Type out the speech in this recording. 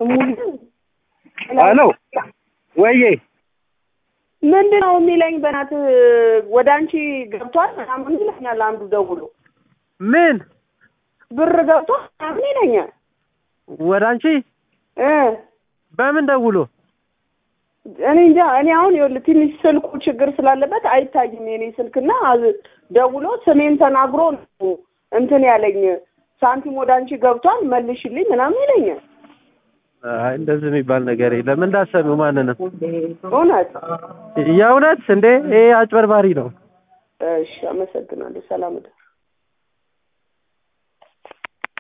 ሙሉ ሄሎ ወዬ ምንድን ነው የሚለኝ? በእናትህ ወደ አንቺ ገብቷል ምናምን ይለኛል አንዱ ደውሎ ምን ብር ገብቷል ምናምን ይለኛል ወደ አንቺ እ በምን ደውሎ እኔ እንጃ። እኔ አሁን ይኸውልህ ትንሽ ስልኩ ችግር ስላለበት አይታይም የኔ ስልክና አዝ- ደውሎ ስሜን ተናግሮ ነው እንትን ያለኝ ሳንቲም ወደ አንቺ ገብቷል መልሽልኝ ምናምን ይለኛል። አይ እንደዚህ የሚባል ነገር የለም። እንዳሰሚው ማንንም እውነት የእውነት እንዴ ይሄ አጭበርባሪ ነው። እሺ፣ አመሰግናለሁ። ሰላም እደር